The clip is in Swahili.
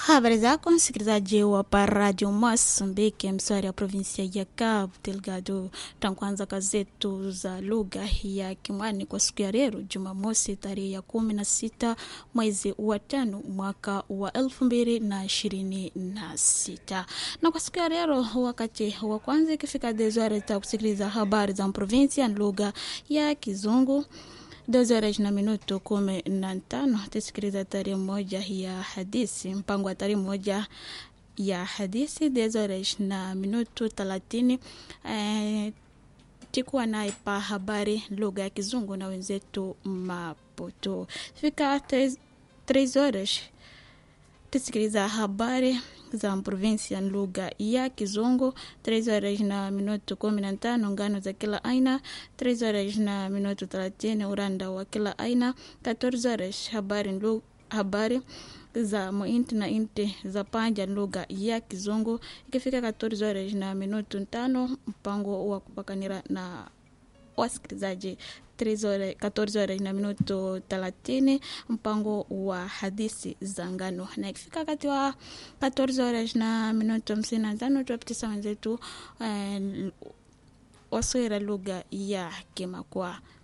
Habari zako msikilizaji wa Radio Mozambique, mswari ya provinsia ya Cabo Delgado. Tankuanza kazetu za lugha ya Kimwani kwa siku ya leo Jumamosi tarehe ya kumi na sita mwezi wa tano mwaka wa elfu mbili na ishirini na sita na kwa siku ya leo, wakati wa kwanza ikifika dezware ta kusikiliza habari za provinsia lugha ya Kizungu Dozi horas na minuto kumi na tano tusikiliza tarehe moja ya hadithi, mpango wa tarehe moja ya hadithi. Dozi horas na minuto thelathini eh, tikuwa naye pa habari lugha ya Kizungu na wenzetu Maputo. Fika tres horas tusikiliza habari za provinsia lugha ya Kizungu. Tres horas na minuto kumi na tano ngano za kila aina. Tres horas na minuto thelathini uranda wa kila aina. 14 horas habari, habari za muinti na inti za panja lugha ya Kizungu. Ikifika 14 horas na minuto tano mpango wa kupakanira na wasikilizaji 14 horas na minuto thelathini mpango wa hadithi za ngano, na ikifika wakati wa 14 horas na minuto hamsini na tano tuwapitisa wenzetu eh, waswera lugha ya Kimakwa.